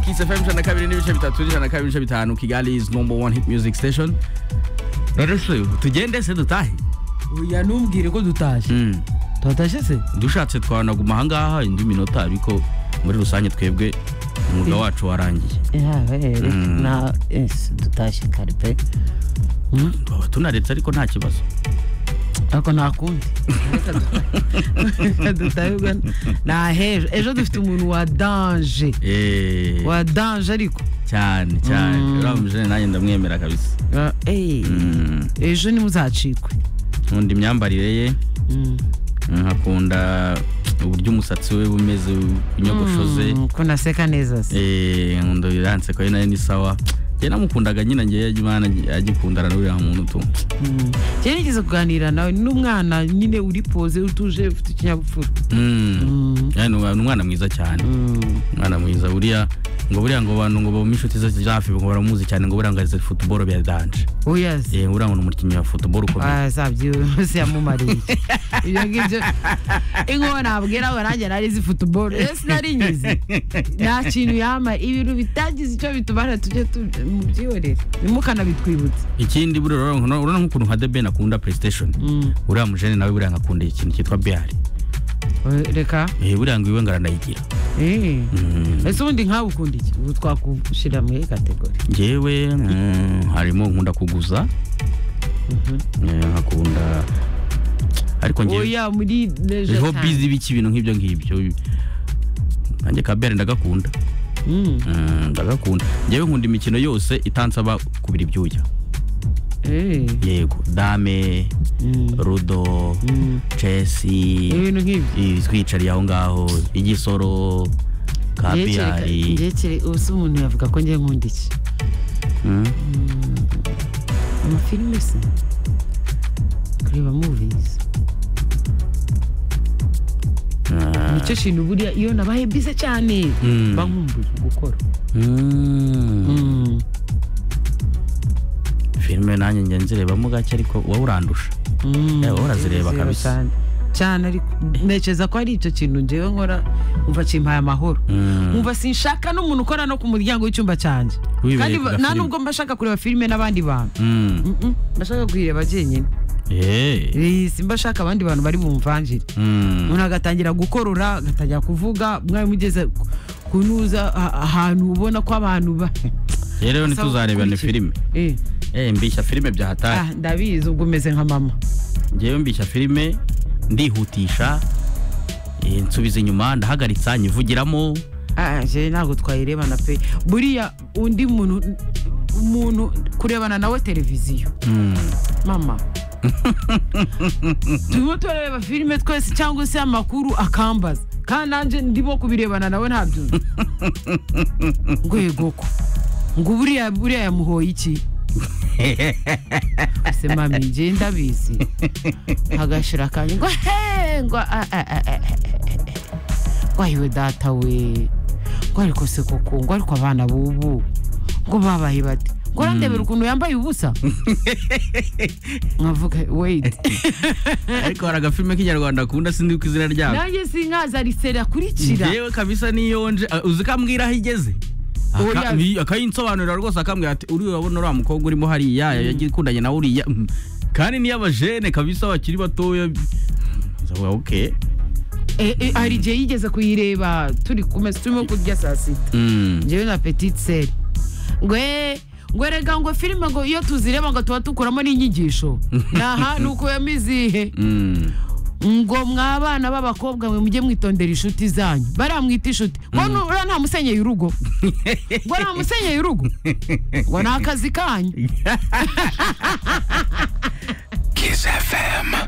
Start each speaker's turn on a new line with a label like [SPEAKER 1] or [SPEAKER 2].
[SPEAKER 1] Kiss FM ijana na kabiri n'ibice bitatu ijana na kabiri n'ibice bitanu Kigali is number one hit music station rero se tugende se dutahe
[SPEAKER 2] oya ntumbwire ko dutashye
[SPEAKER 1] Mm.
[SPEAKER 2] turatashye se
[SPEAKER 1] dushatse twanaguma ahangaha indi minota ariko muri rusange twebwe umwuga wacu warangiye
[SPEAKER 3] yawe
[SPEAKER 1] Mm.
[SPEAKER 3] na ese dutashye kare pe
[SPEAKER 1] twaba tunaretse ariko nta kibazo
[SPEAKER 3] ariko nta kundi Reka dutahe Uganda. nta hejo ejo dufite umuntu wa danje
[SPEAKER 1] Eh,
[SPEAKER 3] wa danje ariko
[SPEAKER 1] cyane cyane
[SPEAKER 3] Mm.
[SPEAKER 1] uriya mujene nanjye ndamwemera kabisa
[SPEAKER 3] Ah, eh,
[SPEAKER 1] Mm.
[SPEAKER 3] ejo nimuzacikwe
[SPEAKER 1] nkunda imyambarire ye
[SPEAKER 3] Mm.
[SPEAKER 1] nkakunda uburyo umusatsi we bumeze inyogoshoze
[SPEAKER 3] Mm, ko naseka neza se
[SPEAKER 1] Eh, nkunda biranse ko nayo ni sawa njye namukundaga nyine njye imana agikundana n'uriya muntu tu
[SPEAKER 3] Mm. njyewe nigeze kuganira nawe n'umwana nyine uri poze utuje ufite ikinyabupfura
[SPEAKER 1] Mm.
[SPEAKER 3] Mm.
[SPEAKER 1] Yani, ni umwana mwiza cyane
[SPEAKER 3] Mm.
[SPEAKER 1] umwana mwiza buriya ngo buriya ngo abantu ngo bawume inshuti ze ziri hafi ngo baramuzi cyane ngo buriya ngo azi futuboro bya danje
[SPEAKER 3] oya se
[SPEAKER 1] Eh, buriya ngo ni umukinnyi wa futuboro ukomeye
[SPEAKER 3] zabyo se yamumariye ibyo ngibyo inkuba nabwira we nanjye nari izi futuboro ese nari nyizi nta kintu yamara ibintu bitagize icyo bitumara tujye tu- mubyihorere ntimukanabitwibutse
[SPEAKER 1] ikindi buriya urabona urabona nk'ukuntu nka The Ben akunda playstation
[SPEAKER 3] Mm.
[SPEAKER 1] uriya mujene nawe buriya ngo akunda ikintu cyitwa biyari
[SPEAKER 3] Eh, reka
[SPEAKER 1] Eh, buriya ngo iwe ngo aranayigira
[SPEAKER 3] Eh.
[SPEAKER 1] Mm.
[SPEAKER 3] ese ubundi nkawe ukunda iki ubu twakushyira muri kategori
[SPEAKER 1] njyewe mm, harimo nkunda kuguza Eh, nkakunda ariko njyewe
[SPEAKER 3] oya muri leisure
[SPEAKER 1] hobby
[SPEAKER 3] time.
[SPEAKER 1] z'ibiki ibintu nk'ibyo ngibyo nanjye kabere ndagakunda
[SPEAKER 3] Mm.
[SPEAKER 1] Mm, ndagakunda njyewe nkunda imikino yose itansaba kubira ibyuya
[SPEAKER 3] Eh.
[SPEAKER 1] yego dame
[SPEAKER 3] Mm.
[SPEAKER 1] rudo
[SPEAKER 3] Mm.
[SPEAKER 1] chesi
[SPEAKER 3] ibintu nk'ibyo
[SPEAKER 1] i- twicariye aho ngaho igisoro kabiyari
[SPEAKER 3] ngekere ubu se umuntu yavuga ko ngiye nkunda iki
[SPEAKER 1] Mm,
[SPEAKER 3] amafilime se kureba movies
[SPEAKER 1] ah,
[SPEAKER 3] nicyo kintu buriya iyo nabaye bize cyane
[SPEAKER 1] Mm.
[SPEAKER 3] mba nkumbuye gukora
[SPEAKER 1] mm. filime nanjye njya nzirebamo gake ariko wowe urandusha
[SPEAKER 3] Mm.
[SPEAKER 1] Eh, wowe urazireba
[SPEAKER 3] Ndazireba
[SPEAKER 1] kabisa.
[SPEAKER 3] cyane. cyane ariko ntekereza ko ari icyo kintu ngewe nkora umva kimpaye amahoro
[SPEAKER 1] Mm.
[SPEAKER 3] umva sinshaka n'umuntu ukora no ku muryango w'icyumba cyanjye
[SPEAKER 1] Wibereye
[SPEAKER 3] kandi
[SPEAKER 1] ku
[SPEAKER 3] ba-
[SPEAKER 1] gafilime.
[SPEAKER 3] nta nubwo mba shaka kureba filime n'abandi bantu
[SPEAKER 1] Mm.
[SPEAKER 3] Mm-mm, mba shaka kuyireba jyenyine
[SPEAKER 1] Eh,
[SPEAKER 3] Eh, simba shaka abandi bantu bari bumvanjire
[SPEAKER 1] mm.
[SPEAKER 3] umuntu agatangira gukorora agatangira kuvuga mwari mugeze ku- kunuza a- ahantu ubona ko abantu ba
[SPEAKER 1] Eh, rero
[SPEAKER 3] Asaba
[SPEAKER 1] ntituzarebane
[SPEAKER 3] gukurikira.
[SPEAKER 1] filime
[SPEAKER 3] Eh,
[SPEAKER 1] Eh, mbishya filime bya hatari
[SPEAKER 3] ah, ndabizi ubwo umeze nka mama
[SPEAKER 1] ngewe mbishya filime ndihutisha eh, nsubiza inyuma ndahagaritsa nyivugiramo
[SPEAKER 3] Ah, je ntabwo twayirebana pe buriya undi muntu umuntu kurebana nawe televiziyo
[SPEAKER 1] Mm.
[SPEAKER 3] mama turimo turareba filime twese cyangwa se amakuru akambaza kandi nanjye ndimo kubirebana nawe ntabyumva ngo yegoko ngo buriya buriya yamuhoye iki se mami njye ndabizi agashira akanya ngo he ngo a- a- a- a- ngo ayiwe data we ngo ariko se koko ngo ariko abana bubu ngo babaye bate ngo urandebera ukuntu yambaye ubusa nkavuga weyiti
[SPEAKER 1] ariko hari agafilime k'inyarwanda akunda sindi ku izina ryako
[SPEAKER 3] nanjye sinkaza riseri akurikira
[SPEAKER 1] ngewe kabisa niyo nje ah, uzi ko ambwira aho igeze Aka-
[SPEAKER 3] Oya.
[SPEAKER 1] ni- akayinsobanurira rwose akambwira ati uri urabona uriya mukobwa urimo hariya yakundanye nawe uriya Mm. kandi niyo abajene kabisa bakiri batoya Nzavuga, okay
[SPEAKER 3] Eh, eh, hari igihe yigeze kuyireba turi kumesa turimo kurya saa sita
[SPEAKER 1] Mm.
[SPEAKER 3] njyewe na petite sere ngwe ngwe rega ngo filime ngo iyo tuzireba ngo tuba dukuramo n'inyigisho naha ni ukuyemo izihe
[SPEAKER 1] Mm.
[SPEAKER 3] ngo mwabana b'abakobwa mwe mujye mwitondera inshuti zanyu baramwita inshuti ngo nu- uriya nta musenyeye urugo ngo nta musenyeye urugo ngo ni akazi kanyu
[SPEAKER 4] Kiss FM.